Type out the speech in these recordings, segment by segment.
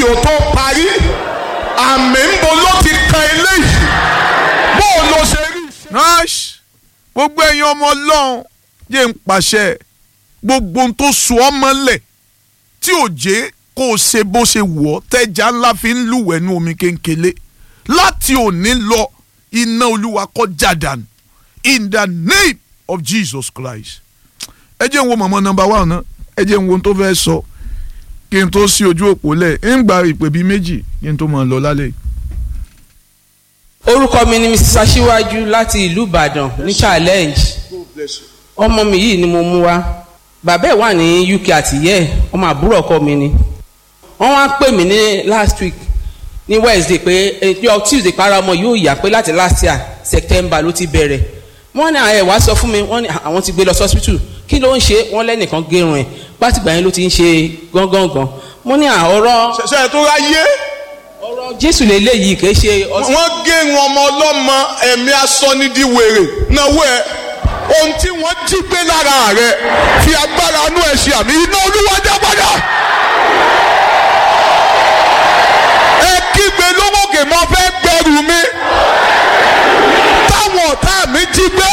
yìí ó tó parí àmì ń bo ló ti kan eléyìí bó o lọ ṣe rí. nash gbogbo ẹ̀yin ọmọ ọlọ́run yé ń pàṣẹ gbogbo ohun tó so ọ́ mọ́lẹ̀ tí ò jẹ́ kó o ṣe bó ṣe wọ̀ ọ́ tẹ́já ńlá fi ń lúwẹ̀ẹ́ nú omi kéńkélé láti òní lọ iná olúwa kó jádànù in the name of Jesus Christ ẹ jẹ́ ń wo mọ̀mọ́ nọmba one náà ẹ jẹ́ ń wo ohun tó fẹ́ sọ kí n tó sí ojú òpó lẹ̀ ń gba ìpè bíi méjì kí n tó máa lọ lálẹ́ yìí. orúkọ mi ni mrs aṣíwájú láti ìlú ìbàdàn ní challenge ọmọ mi yìí ni mo mú wá bàbá ẹ̀ wà ní uk àtìyẹ́ ẹ̀ ọmọ àbúrò ọkọ mi ni wọ́n wá pè mí ní last week ní wednesday pé ẹjọ́ tuesday para ọmọ yóò yá pé láti last year september ló ti bẹ̀rẹ̀ wọ́n ní àwọn ẹ̀wá sọ fún mi wọ́n ní àwọn ti gbé lọ hospital kí ló ń ṣe wọ́n lẹ́nìkan gérun ẹ̀ pátìgbà yẹn ló ti ń ṣe gángangan mo ní àọ̀rọ̀ ṣẹ̀ṣẹ̀ tó ráyé ọ̀rọ̀ jésù lélẹ́yìí kì í ṣe ọtí. wọ́n gé wọn ọmọ ọlọ́mọ ẹ̀mí asọ́nidíwèrè náwó ẹ̀ ohun tí wọ́n jí gbé lára rẹ̀ fi agbára inú ẹ̀ ṣe àmì iná olúwa já padà. ẹ kígbe lówókè mọ́ fẹ́ gbẹrù mi táwọn ọ̀tá mi jí gbé.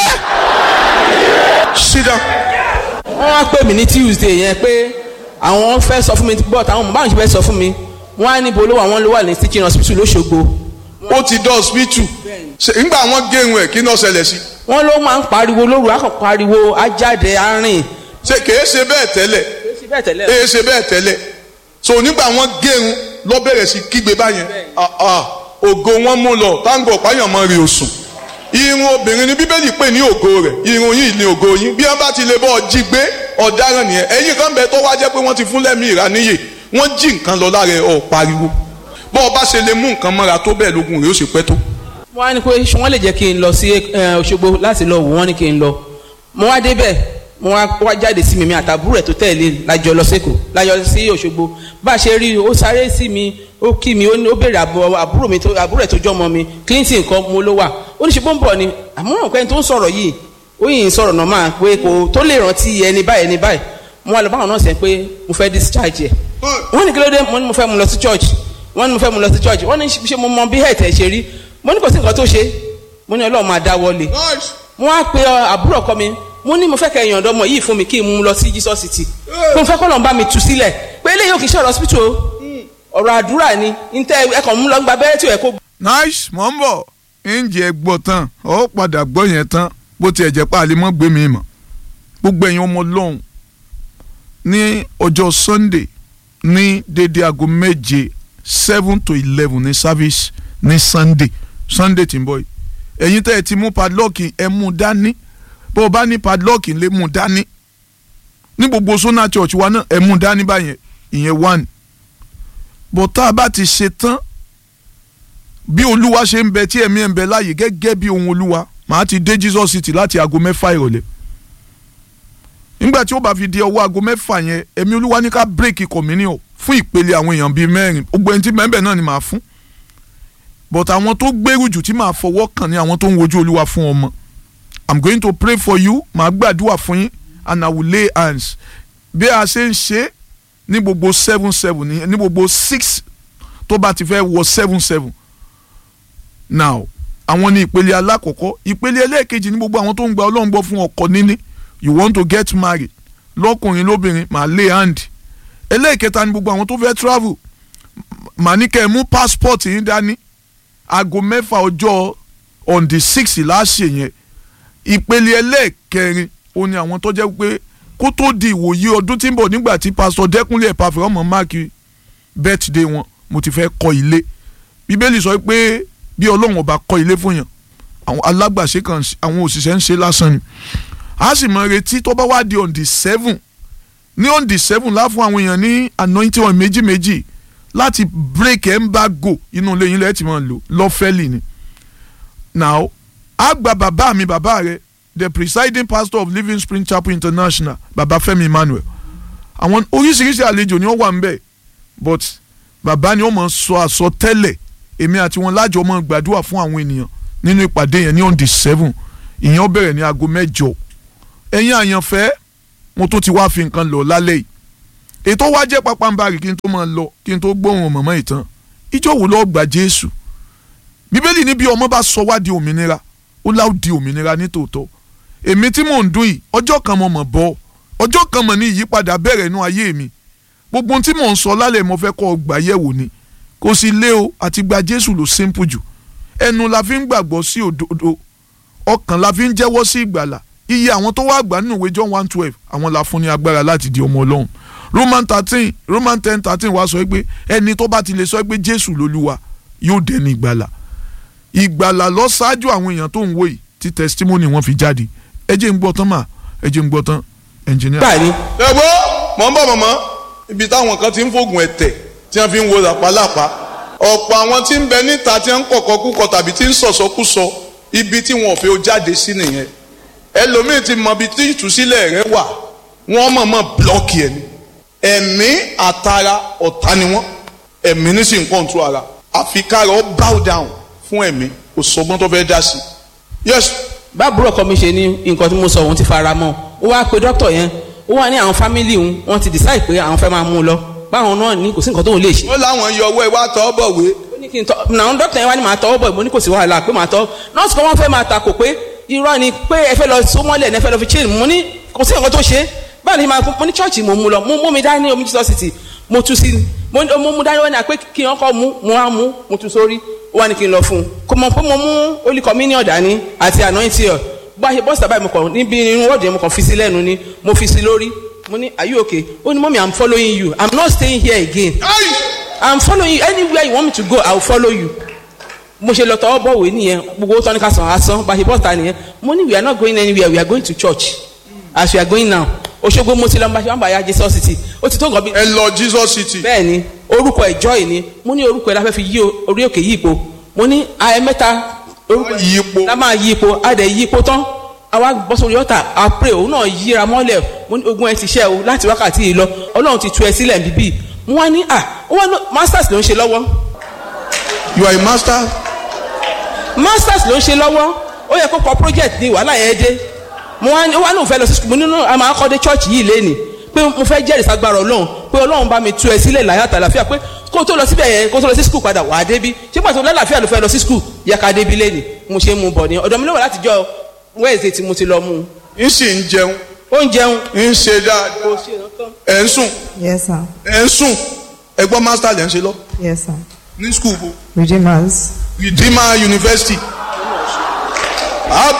sit down. wọ́n wá pè mí ní tuesday yẹn pé àwọn fẹ́ sọ fún mi but àwọn mọ̀ báwọn ṣe fẹ́ sọ fún mi wọ́n á níbo ló wà wọ́n ló wà ní teaching hospital lọ́sọ̀gbọ̀ ó ti dán hospital Ṣé- nígbà wọn gé irun ẹ̀ kí náà ṣẹlẹ̀ sí. wọ́n ló máa ń pariwo lóru akọ̀ pariwo ajáde arìn ṣe kèé ṣe bẹ́ẹ̀ tẹ́lẹ̀ ṣe bẹ́ẹ̀ tẹ́lẹ̀ èé ṣe bẹ́ẹ̀ tẹ́lẹ̀ so nígbà wọn gé irun lọ bẹ̀rẹ̀ sí kígbe báyẹn Ah, ah, ògo wọn mú lọ táǹgọ̀ páyàn mọ́ rí osùn irun obìnrin ni bíbélì pè ní ògo rẹ̀ irun yìí ni ògo yín bí wọ́n bá ti lè bọ́ ọ jí gbé ọ̀daràn nìyẹn ẹ̀yìn kan bẹ tó wá jẹ́ pé wọ́n ti fún lẹ́mí ìraníyè wọ́n jí nǹkan lọ lára ẹ̀ ọ̀ pariwo bọ́ ọ bá ṣe lè mú nǹkan mọ́ra tó bẹ́ẹ̀ lógun rẹ̀ ó sì pẹ́ tó. wọ́n á ní pé ṣé wọ́n lè jẹ́ kí n lọ sí eh, Òṣogbo láti lọ wò wọ́n ní kí n lọ mo wá débẹ̀ mo wá wá jáde sí mi mi àtàbúrò ẹ̀ tó tẹ̀lé lájọ lọ sẹ́kọ̀ọ́ lájọ sí Òṣogbo bá a ṣe rí i ó sáré sí mi ó kí mi ó ní- ó béèrè àbọ̀ àbúrò mi tó àbúrò ẹ̀ tó jọ́ ọmọ mi Clinton kan mo ló wà ó ní ṣe bó ń bọ̀ ni àmọ́ ọ̀pẹ́ tó ń sọ̀rọ̀ yìí ó yìí ń sọ̀rọ̀ normal pé kò tó lè rántí ẹni báyìí ẹni báyìí mo wá lọ báwọn náà sẹ́ pé mo fẹ́ discharge ẹ̀ wọ́n ní kí ló dé mo ní mo fẹ́ mu lọ sí church wọ́n ní mo fẹ́ mu lọ sí church wọ́n ní ṣe mo mọ bí ẹ̀tẹ̀ ṣe rí mo ní kò sí nǹkan tó ṣe mo ní ọlọ́run máa dáwọ́ lé mo wá pe ọ, àbúrò ọkọ mi mo ní mo fẹ́ kẹ́ ẹ̀yàn ọ̀dọ́mọ yìí fún mi kí n mú un lọ sí Jesus city mo fẹ́ kọ́ lọ́n bá mi tú sílẹ̀ pé eléyìí ò kì í ṣọ̀rọ̀ hospital o ọ̀rọ̀ àdúrà ni ntẹ́ ẹ̀kọ́ mú lọ gba abẹ́rẹ́ tí ò yẹ kó nice mọ̀ ń bọ̀ ǹjẹ́ gbọ́ tán ọ padà gbọ́ yẹn tán bó tiẹ̀ jẹ́ pàálí mọ́ gbé mi mọ̀ gbogbo ẹ̀yin ọmọ lọ́hùn ní ọjọ́ sunday ní dédé aago méje seven to eleven ní service ní sunday sunday tí ń bọ̀ yìí ẹ̀yin tẹ́ ẹ ti mú padlock ẹ mú dání bó o bá ní padlock lè mú dání ní gbogbo sona church wa náà ẹ mú dání báyẹn ìyẹn one bó tá a bá ti ṣe tán bí olúwa ṣe ń bẹ tí ẹ̀mí ẹ̀ ń bẹ láàyè gẹ́gẹ́ bí ohun olúwa màá ti dé jesus city láti aago mẹ́fà ìrọ̀lẹ́ nígbà tí ó bá fi di ọwọ́ aago mẹ́fà yẹn ẹ̀mí olúwa ní ká bírèkì communion fún ìpele àwọn èèyàn bíi mẹ́rin gbogbo ẹni tí mẹ́bẹ̀ náà ni màá fún but àwọn tó gbèrú jù tí màá fọwọ́ kàn ní àwọn tó ń wojú olúwa fún ọmọ i'm going to pray for you màá gbàdúrà fún yín and i will lay hands bí a ṣe ń ṣe ní gbogbo seven seven ní ní gbogbo six tó bá ti fẹ́ wọ seven seven now àwọn ní ìpele alákọ̀ọ́kọ́ ìpele ẹlẹ́ẹ̀kejì ní gbogbo àwọn tó ń gba ọlọ́run gbọ́ fún ọkọ níní you want to get married lọ́kùnrin lóbìnrin màá lay hand ẹlẹ́ẹ̀kẹta ní gbogbo àwọn tó fẹ́ travel màá ní kẹ́ ẹ mú passport yín dání aago mẹ́fà ọjọ́ on the six láṣẹ yẹn ìpele ẹlẹ́ẹ̀kẹrin ó ní àwọn tó jẹ́ pé kó tó di ìwòye ọdún tí ń bọ̀ nígbà tí pásítọ̀ dẹ́kunlé ẹ̀pàfẹ́ ọmọ máàkì birthday wọn mo ti fẹ́ kọ́ ilé bíbélì sọ pé bí ọlọ́run ọba kọ́ ilé fún yàn àwọn alágbàṣe kan àwọn òṣìṣẹ́ ń ṣe lásán ni a sì mọ retí tó bá wá di on the seven ní on the seven láfún àwọn èèyàn ní anointing oil méjì méjì láti break embargo inú ilé yín lẹ́yìn tí wọ́n lò lọ́fẹ́lì ni now a gba bàbá mi bàbá rẹ the presiding pastor of living spring chapel international bàbá Fẹ́mi Emmanuel àwọn oríṣiríṣi àlejò ni wọ́n wà ń bẹ̀ but bàbá ni wọ́n mọ̀ sọ àsọtẹ́lẹ̀ èmi àti wọn lájọ mọ̀ gbàdúrà fún àwọn ènìyàn nínú ìpàdé yẹn ní on the seven ìyẹn ó bẹ̀rẹ̀ ní aago mẹ́jọ ẹ̀yin àyànfẹ́ mo tún ti wá fi nǹkan lọ lálẹ́ yìí ètò wa jẹ́ pápánbarì kí n tó máa lọ kí n tó gbóhùn mọ̀mọ́ ìtàn ìjọ wo lọ́ọ́ gba jésù bíbélì ní bí ọmọ bá sọ wá di òmìnira ó láò di òmìnira ní tòótọ́ èmi tí mò ń dún yìí ọjọ́ kan mo mọ̀ bọ́ ọjọ́ kan mọ̀ ní ìyípadà bẹ̀rẹ̀ inú ayé mi gbogbo ohun tí mò ń sọ lálẹ́ mo fẹ́ kọ́ ọ gbà yẹ̀wò ni kò sí lé o àti gba jésù ló simple jù ẹnu la fi ń gbàgbọ́ sí òdodo ọkàn la fi ń jẹ́wọ́ sí ìgbàlà iye àwọn tó wá gbà nínú ìwé john one twelve àwọn la fún ní agbára láti di ọmọ ọlọ́run roman thirteen roman ten thirteen wá sọ pé ẹni tó bá ti lè sọ pé jésù lolúwa yóò dẹni ìgbàlà ìgbàlà lọ ṣáájú àwọn èèyàn tó ń wò yìí tí testimony wọn fi jáde ẹ jẹ́ ń gbọ́ tán mà ẹ jẹ́ ń gbọ́ tán engineer. gbà ní ẹ gbọ́ mọ̀ ń bọ̀ mọ̀mọ́ ibi táwọn kan ti ń fògùn ẹ̀tẹ̀ tí wọ́n fi ń wo làpálàpá ọ̀pọ̀ àwọn tí ń bẹ níta tí wọ́n ń kọ̀kọ́ kúkọ tàbí tí ń sọ̀sọ́kúsọ ibi tí wọn ò fẹ́ ó jáde sí nìyẹn ẹlòmíì ti mọ ibi tí ìtúsílẹ̀ rẹ wà wọ́n mọ̀ọ́mọ̀ blọ́ọ̀kì ẹ̀ ni ẹ̀mí àtara ọ̀tá ni wọ́n ẹ̀mí ní sì ń kọ́ńtù ara àfi kára ó bow down fún ẹ̀mí kò sọgbọ́n tó fẹ́ dá sí yes báàbúrò ọkọ mi ṣe ní nǹkan tí mo sọ òun ti fara mọ́ ó wá pe dókítà yẹn ó wá ní àwọn fámìlì òun wọ́n ti decide pé àwọn fẹ́ máa mú un lọ báwọn náà ní kò sí nǹkan tóun lè ṣe. wọ́n láwọn yọ ọwọ́ ẹ wá tọ́ bọ̀wé ó ní kí n tọ́ àwọn dókítà yẹn wá ní màá tọwọ́ bọ̀ mo ní kò sí wàhálà pé màá tọ́ nọ́ọ̀sì kan wọ́n fẹ́ máa takò pé irọ́ ni pé ẹ fẹ́ lọ sómọ́lẹ̀ ẹ fẹ́ lọ fi chain mo ní kò sí nǹkan tó ṣe báwo ni màá mo ní chọ́ọ̀chì mo mú lọ mo mú mi dání omi Jesus city mo tú sí mo mo mú dání wọn ni àpé kí wọn kọ́ mú mo wá mú mo tú sórí ó wá ní kí n lọ fún un kò mọ̀ pé mo mú holy communion dání àti anointing oil bá a ṣe bọ́sítà báyìí mo kàn níbi irun wọ́ọ̀dù yẹn mo kàn fi sí lẹ́nu ni mo fi sí lórí mo ní are you okay ó ní mọ́mí i'm following you i'm not staying here again Ayi! i'm following you anywhere you want me to go i will follow you mo ṣe lọ tọwọ́ bọ̀wé nìyẹn gbogbo owó tọ́ni ká san asán bá a ṣe bọ́sítà nìyẹn mo ní we are not going anywhere we are going to church as we are going now Òṣogbo mo ti lọ bá ṣe wọn bá ya Jesus city ó ti tó nǹkan bí. ẹ lọ Jesus city bẹ́ẹ̀ ni orúkọ ẹ̀ joy ni mo ní orúkọ ẹ̀ la fẹ́ fi yí orí òkè yí ipò mo ní ayẹ mẹ́ta orúkọ Wọ́n yí ipò. la máa yí ipò a dẹ̀ yí ipò tán àwa bọ́ sórí ọ̀tà a pray òun náà yíra mọ́lẹ̀ mo ní ogun ẹ ti ṣẹ́ o láti wákàtí yìí lọ ọlọ́run ti tu ẹ sílẹ̀ bíbí mo wá ní à wọ́n ní masters ló ń ṣe lọ́wọ́ you are a master masters ló ń ṣe lọ́wọ́ ó yẹ kó kọ project ní wàhálà yẹn dé mo wá ní ó wá ní òun fẹ́ lọ sí school mo nínú àmọ́ akọ́dé church yìí lénìí pé mo fẹ́ jẹ́rìí sagbára ọlọ́run pé ọlọ́run bá mi tu ẹ sílẹ̀ láyà àtàlàfíà pé kó tó lọ síbẹ̀ yẹn kó tó lọ sí school padà wà á débi ṣé pàtó lálàáfíà ló fẹ́ lọ sí school yẹ ká débi lénìí mo ṣe mú bọ̀ ní ọ̀dọ̀ mi ló wà látijọ́ wednesday tí mo ti lọ mú un n sì ń jẹun ó ń jẹun ń ṣe dáadáa ẹ̀ ń sùn Yes, sir. ẹ̀ ń sùn ẹ gbọ́ master lẹ́ ń ṣe lọ Yes, sir. ní school bo Redeemers. Redeemer University.